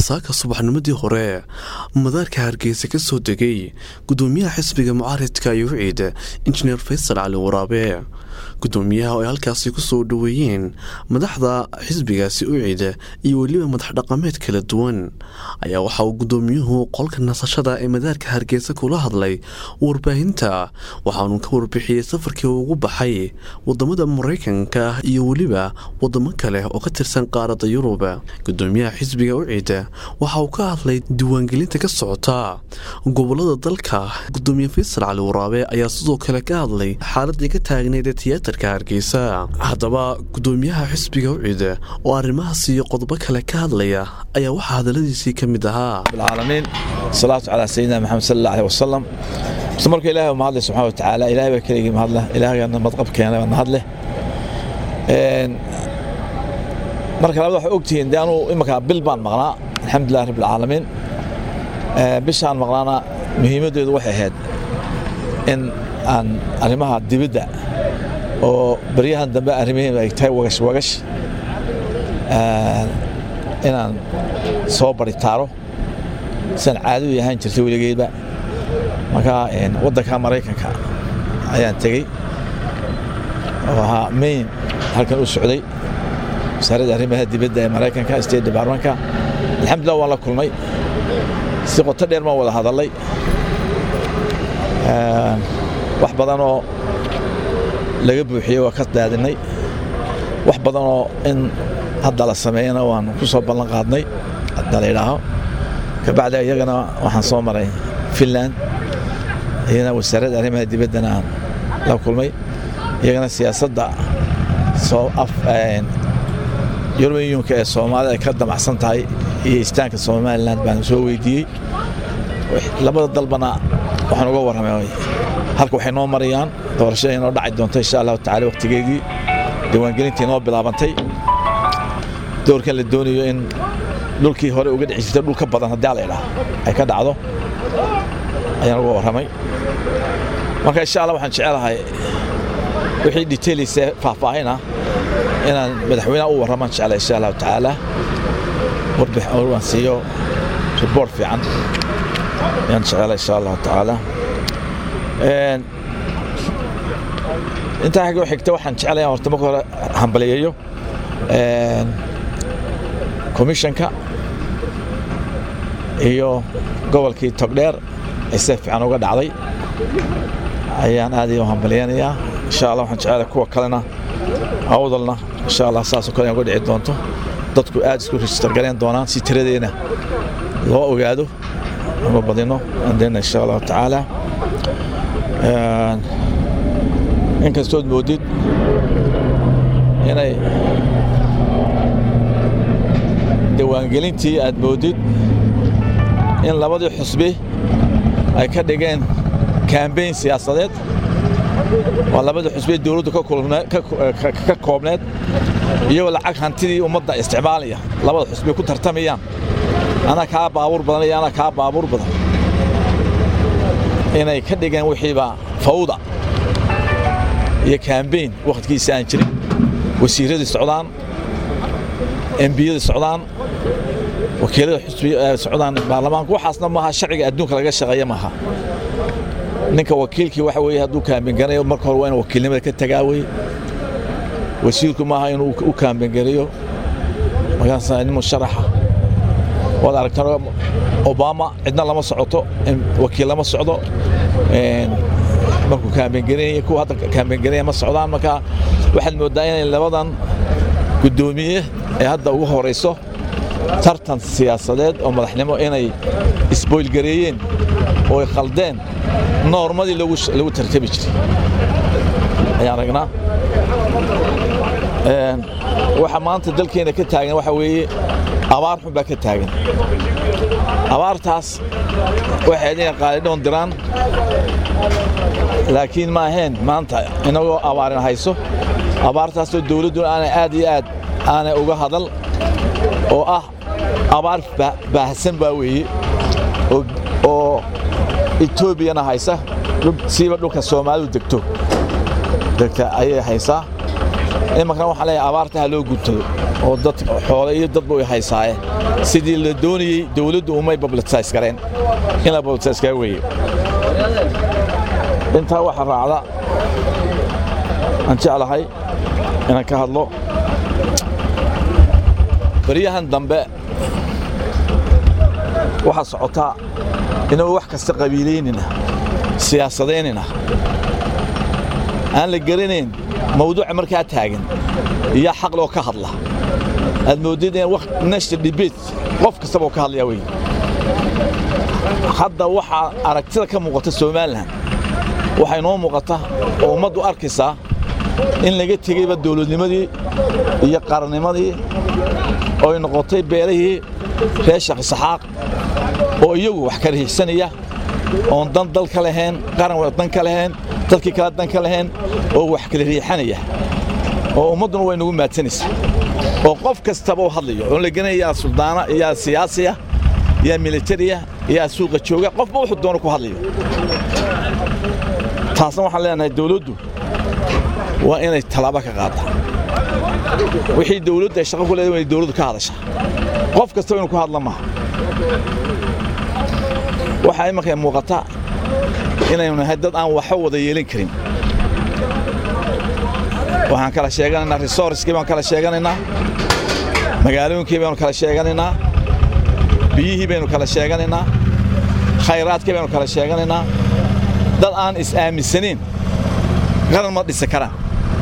waxaa saaka subaxnimadii hore madaarka hargeysa ka soo degay gudoomiyaha xisbiga mucaaridka yuuciid injineer faysal cali waraabe gudoomiyaha oo ay halkaasi ku soo dhoweeyeen madaxda xisbigaasi uciid iyo weliba madax dhaqameed kala duwan ayaa waxa uu gudoomiyuhu qolka nasashada ee madaarka hargeysa kula hadlay warbaahinta waxaanu ka warbixiyey safarkii ugu baxay wadamada maraykanka iyo weliba wadamo kale oo ka tirsan qaaradda yurub gudoomiyaha xisbiga uciid waxa uu ka hadlay diiwaangelinta ka socota gobolada dalka gudoomiye faysal cali waraabe ayaa sidoo kale ka hadlay xaaladii ka taagneyd ee tiyaatarka hargeysa haddaba gudoomiyaha xisbiga uciid oo arrimahaas iyo qodobo kale ka hadlaya ayaa waxaa hadaladiisii ka mid ahaa العالمين الصلاة على سيدنا محمد صلى الله عليه وسلم بس مركو إلهي ومهد له سبحانه وتعالى إلهي بكريك مهد له إلهي أنا مضقب كيانا مهد له marka labada waxay ogtihiin de anuu imanka bil baan maqnaa alxamdulilah rabb alcaalamiin bishaan maqnaana muhiimaddeedu waxay ahayd in aan arrimaha dibadda oo baryahan dambe arrimihiin ay tahay wagash wagash inaan soo baritaaro siaan caadadu ahaan jirtay weligeedba marka waddanka maraykanka ayaan tegey oo ahaa main halkan u socday wasaaradda arrimaha dibadda ee maraykanka state departmentka alxamdulillah waan la kulmay si qoto dheer baan wada hadallay wax badanoo laga buuxiyey waa ka daadinay wax badanoo in hadda la sameeyana waan ku soo ballan qaadnay hadda la yidhaaho kabacdi iyagana waxaan soo maray finland iyagana wasaaradda arrimaha dibaddana aan la kulmay iyagana siyaasadda soo yuruban yuunka ee soomaalida ay ka damacsan tahay iyo istaanka somalilan baan soo weydiiyey labada dalbana waxaan uga warramay halka waxay noo marayaan doorashada inoo dhaci doonto insha allahu tacala waqtigeedii diiwaangelintii inoo bilaabantay doorkan la doonayo in dhulkii hore uga dhici jirtay dhul ka badan haddii la idhaha ay ka dhacdo ayaan uga warramay marka insha allah waxaan jecelahay wixii detailise faahfaahina inaan madaxweynaha u warramaan jecla insha allahu tacaala warbixaan siiyo report fiican ayaan jecela insha allahu tacaala intaa xigoo xigta waxaan jeclaya horta marka hore hambaliyeeyo commissionka iyo gobolkii togdheer ee si fiican uga dhacday ayaan aad iyo hambaliyanayaa insha allah waxaan jecelahay kuwa kalena awdalna insha allah saasoo kale uga dhici doonto dadku aad isku register galeen doonaan si tiradeena loo ogaado ama badino andena insha allahu tacaala inkastood moodid inay diiwaangelintii aad moodid in labadii xusbi ay ka dhigeen kambeyn siyaasadeed waa labadii xusbi dowladdu ka koobneed iyagoo lacag hantidii ummadda isticmaalaya labada xusbi ku tartamayaan anaa kaa baabuur badan iyo anaa kaa baabuur badan inay ka dhigeen wixiiba fawda iyo kambeyn wakhtigiisa aan jirin wasiiradii socdaan embiyadii socdaan wakiilada xusbi socdaan baarlamaanku waxaasna maaha sharciga adduunka laga shaqeeya maaha ninka wakiilkii waxa weeye hadduu kaambengarayo marka hore waa inuu wakiilnimada ka tagaa wey wasiirku maaha inuu u kaambengareeyo markaasa nin musharaxa waad aragtaan obama cidna lama socoto wakiil lama socdo markuu kaambengareynaya kuwa hadda kaambengareynaya ma socdaan marka waxaad mooddaa inay labadan guddoomiye ee hadda ugu horayso tartan siyaasadeed oo madaxnimo inay isboylgareeyeen oo ay khaldeen noormadii lagu tartami jiray ayaan ragnaa waxa maanta dalkeena ka taagan waxa weeye abaar xun baa ka taagan abaartaas waxay inay qaalidhoon diraan laakiin ma ahayn maanta inagoo abaarin hayso abaartaasoo dawladdu aanay aad iyo aad aanay uga hadal oo ah abaar baahsan baa weeye oo etoobiyana haysa siiba dhulka soomaalidu degto degta ayay haysaa imankana waxaan leeyahay abaarta ha loo guntado oo dad xoole iyo dadba way haysaaye sidii la doonayey dawladdu umay bablitisays gareen in la bablitisays kaga weeye intaa waxaa raacda aan jeclahay inaan ka hadlo baryahan dambe waxaa socotaa inuu wax kasta qabiilaynina siyaasadaynina aan la garanayn mawduuca markaa taagan iyo xaq loo ka hadla aad moodid in national debate qof kastaba oo ka hadlaya wey hadda waxaa aragtida ka muuqata somalilan waxay noo muuqata oo ummaddu arkaysaa in laga tegeyba dawladnimadii iyo qarannimadii ooy noqotay beelihii reer shaqsaxaaq oo iyagu wax ka riixsanaya oon dan dal ka lahayn qaran dan ka lahayn dadkii kale dan ka lahayn oo wax kala riixanaya oo ummadduna way nagu maadsanaysaa oo qof kastaba u hadlayo oon la genaya yaa suldaana yaa siyaasiya yaa militariya yaa suuqa jooga qofba wuxuu doono ku hadlayo taasna waxaan leenahay dawladdu waa inay tallaabo ka qaaddaa wixii dawladdu ay shaqo ku leedahay inay dawladdu ka hadashaa qof kastaba inuu ku hadla maaha waxaa imankay muuqata inaynu nahay dad aan waxba wada yeelan karin waxaan kala sheeganaynaa resourcekii baan kala sheeganaynaa magaalooyinkii baynu kala sheeganaynaa biyihii baynu kala sheeganaynaa khayraadkii baynu kala sheeganaynaa dad aan is-aaminsanayn qaran ma dhisi karaan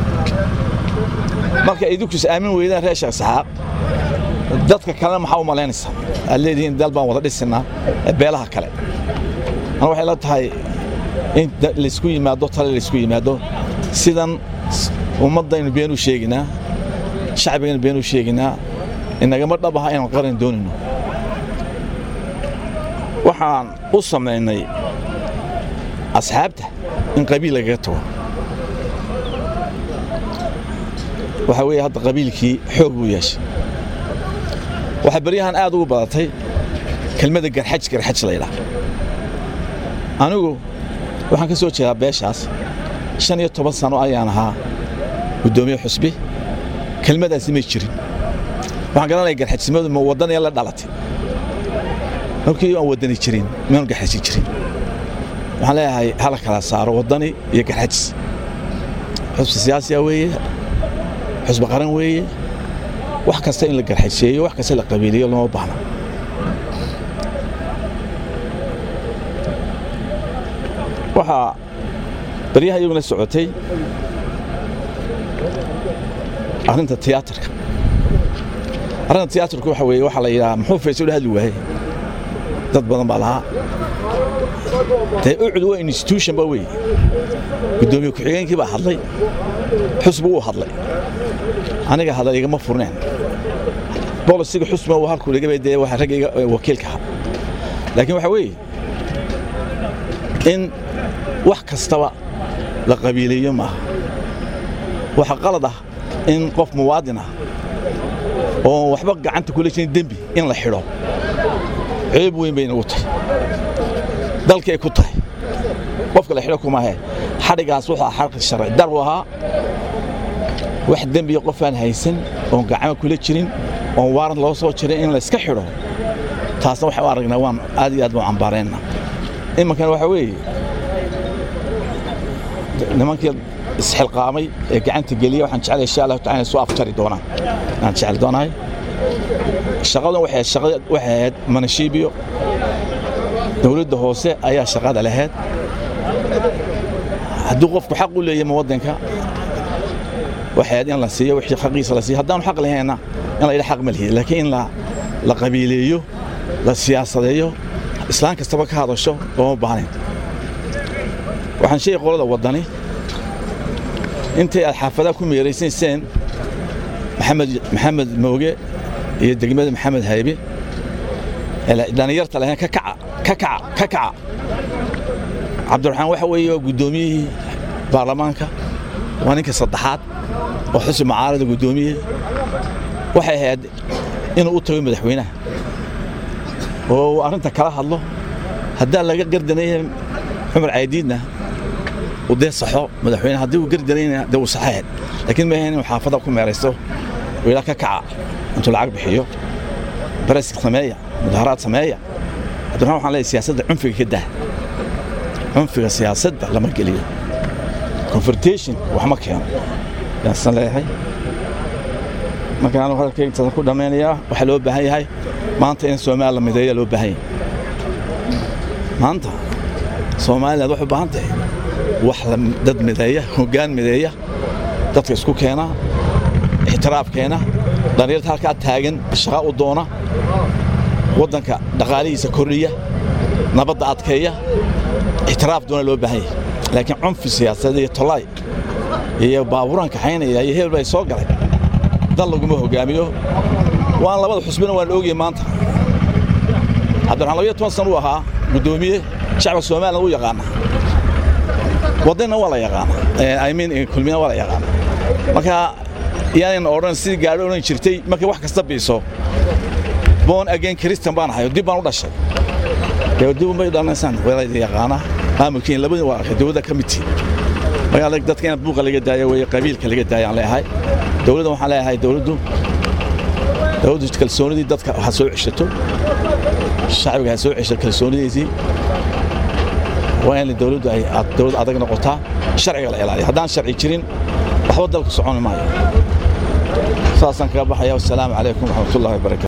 marka idinku is-aamin weydaan reer sheekh saxaaq dadka kalena maxaa u malaynaysaa aad leedihiin dal baan wada dhisinaa beelaha kale ana waxay la tahay in laysku yimaado tale laysku yimaado sidan ummaddaynu been u sheeginaa shacbigaynu been u sheeginaa inagama dhab aha inaan qaran doonayno waxaan u samaynay asxaabta in qabiil lagaga tago waxaa weeye hadda qabiilkii xoog buu yeeshay waxaa beryahan aad ugu badatay kelmadda garxaj garxaj laydhaa anigu waxaan ka soo jeedaa beeshaas shan iyo toban sano ayaan ahaa guddoomiye xusbi kelmadaasi may jirin waxaan garanaya garxajsimadu ma waddanaya la dhalatay markii aan waddani jirin maanu garxaji jirin waxaan leeyahay hala kala saaro waddani iyo garxajis xusbi siyaasiya weeye xusbi qaran weeye wax kasta in la garxajeeyo wax kasta la qabiiliyo lama baahna waxaa baryaha iyaguna socotay arrinta tiyaatarka arrinta tiyaatarka waxa weeye waxaa la yidhaha muxuu fayso ula hadli waaye dad badan baa lahaa dee ucud waa institution ba weeye guddoomiye ku-xigeenkii baa hadlay xusbi wuu hadlay aniga hadal igama furneen bolisiga xusbiga uu halkuu dhigabay dee waxa raggayga wakiilka ahaa laakiin waxa weeye in wax kastaba la qabiileeyo maaha waxa qalad ah in qof muwaadin ah oo waxba gacanta kula jirin dembi in la xidho ceeb weyn bay nagu tahay dalkay ku tahay qofka la xidho kumaahe xadhigaas wuxuu ahaa xarqi sharci dar buu ahaa wax dembiga qofaan haysan oon gacmo kula jirin oon waaran loo soo jirin in layska xidho taasna waxaan u aragnaa waan aad iyo aad baan cambaarayna imankana waxaa weeye nimankii isxilqaamay ee gacanta geliya waxaan jeclay insha allahu tacala inay soo afjari doonaan aan jecel doonahay shaqadan waxay shaqada waxay ahayd manashiibiyo dawladda hoose ayaa shaqada lahayd hadduu qofku xaq u leeyahay muwaddanka waxay ahayd in la siiyo wixii xaqiisa la siiyo haddaanu xaq lahayna in la yidha xaq ma lihi laakiin in la la qabiileeyo la siyaasadeeyo islaan kastaba ka hadasho looma baahnayn waxaan sheegay qolada waddani intay aad xaafadaha ku meeraysayseen maxamed maxamed mooge iyo degmada maxamed haybe dhallinyarta lahayn ka kaca ka kaca ka kaca cabdiraxmaan waxa weeye waa guddoomiyihii baarlamaanka waa ninka saddexaad oo xusbi mucaarada guddoomiye waxay ahayd inuu u tago madaxweynaha oo uu arrinta kala hadlo haddaan laga gardanaya cumar caydiidna uu dee saxo madaxweyne haddii uu gardalayna dee uu saxeen laakiin ma ahayn inuu xaafadda ku meeraysto uu ilaa ka kaca intuu lacag bixiyo baresk sameeya mudaharaad sameeya cabdiraxmaan waxaan leeyahay siyaasadda cunfiga ka dah cunfiga siyaasadda lama geliyo confrontation wax ma keeno yaasan leeyahay marka anu hadalkayga intadan ku dhammaynayaa waxaa loo baahan yahay maanta in soomaaliya la mideeya loo baahan yahay maanta soomaaliland waxay u baahan tahay wax dad mideeya hoggaan mideeya dadka isku keena ixtiraaf keena dhallinyarta halkaa taagan shaqa u doona waddanka dhaqaalihiisa kordhiya nabadda adkeeya ixtiraaf doona loo baahan yahay laakiin cunfi siyaasadeed iyo tolaay iyo baabuuraan kaxaynaya iyo hebel bay soo galay dal laguma hogaamiyo waan labada xusbina waan ogyahay maanta cabdiraxmaan labiyo toban sana uu ahaa guddoomiye shacabka somaliland u yaqaana waddanna waa la yaqaana imean kulmina waa la yaqaana marka yaanayna odhan sidii gaadho odhan jirtay markay wax kasta biiso boon again kristan baan ahay dib baan u dhashay dee dib unbay dhalanaysaan weelayda yaqaana maamulkiin labadii waa arkay dowladda ka mid tihin markaa dadka inaad buuqa laga daayo weeye qabiilka laga daayo aan leeyahay dowladda waxaan leeyahay dowladdu dowladdu kalsoonidii dadka ha soo ceshato shacbiga ha soo cesho kalsoonidiisii waa in dowladdu ay dowlad adag noqotaa sharciga la ilaaliya haddaan sharci jirin waxba dalka soconi maayo saasaan kaga baxaya wassalaamu calaykum waraxmatullahi wabarakatu